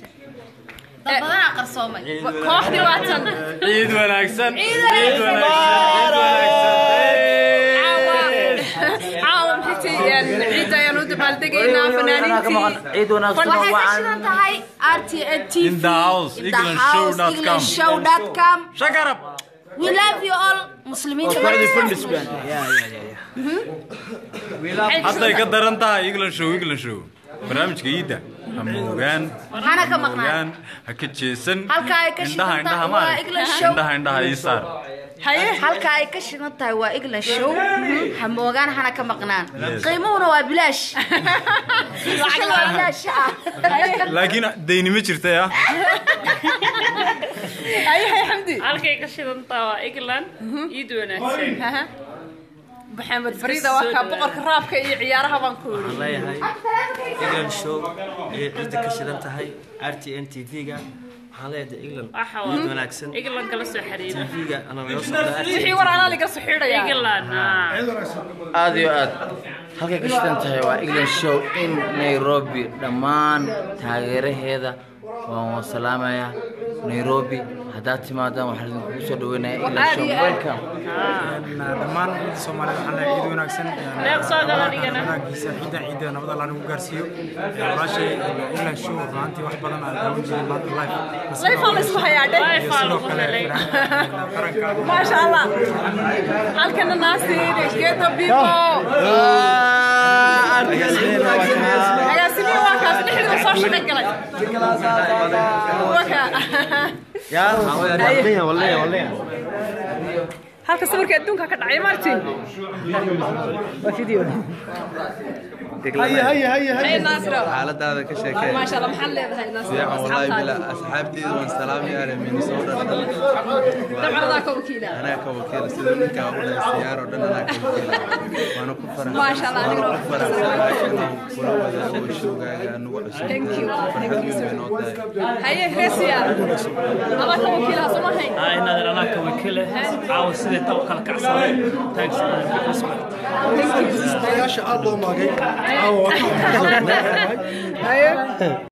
dad badanaa qarsoomay kooxdii waatan ciid wanaagsan Ciid caawa maxay ciidda ayaan u dabaaldegaynaa fanaaniintii ciid wanaagsan oo waxay ka wacan shidan tahay RTN TV In the house, In the englandshow.com. house, englandshow.com. shakarab We love you all muslimiinta hadday ka daran tahay england show england show barnaamijka iidda ha moogaan Hana ka maqnaan. moogaan ha ka jeesan Halka ay ka indhaha shidan indhaha tahay maarag waa England show. indhaha indhaha ii saar haye halka ay ka shidan tahay waa England show ha moogaan hana ka maqnaan qiimuhuna waa bilaash lacag waa bilaash ah laakiin deyni ma jirtay ah haye haye xamdi halkay ka shidantaa waa england iid wanaagsan maxamed fariida waa kaa boqorka raabka iyo ciyaaraha baan ku yidhi leeyahay england show ee cidda ka shidan tahay r t n t v-ga waxaan leeyahay england waxa ciid waa wanaagsan england kala soo xiriira tv-ga ana nala socda wixii war anaa liga soo xidhaya england ah. aad iyo aad halkay ka shidan tahay waa england show in nairobi dhammaan taageeraheeda waan waan salaamayaa nairobi haddaad timaadaan waxaan idinkugu soo dhaweynaya england show welcome dhammaan ciidda Soomaaliyeed waxaan leeyahay ciid wanaagsan Deeq soo gala dhigana. wanaagiisa ciidda ciidda nabad alla nagu gaarsiiyo walaashay England show runtii wax badan aan daawan jiray maanta live layfaa la isku hayaa dhe Live aa sidoo lagu kale helay qaranka maasha allah halkana naasiin geto bibo agaasimihi waa kaas dhexdiiba soo shaqo galay waka halka sawirka adduunka ka dhacay martin Hey, Nasro. xaaladaada ka sheekee maasha allah maxaad leedahay Nasro? fiican wallaahi bila Asxaabtaada. asxaabteyda waan salaamayaa minnesota dhan dabcadaa ka wakiila anaa ka wakiila sida ninkaa u dhahay siyaar oo dhan anaa ka wakiila waana ku farax Maasha Allah, anigana waana ku faraxsanahay inaan kula wadaago showgaaga nagu cusub Thank you. Thank you so farxad weyn bay noo tahay haye reesiya adaa ka wakiila soo mahayn inaad anaka wakiile caawa siday tal kala kacsaday thanks respect Thank you. yaasha aad loo maagay caawa haye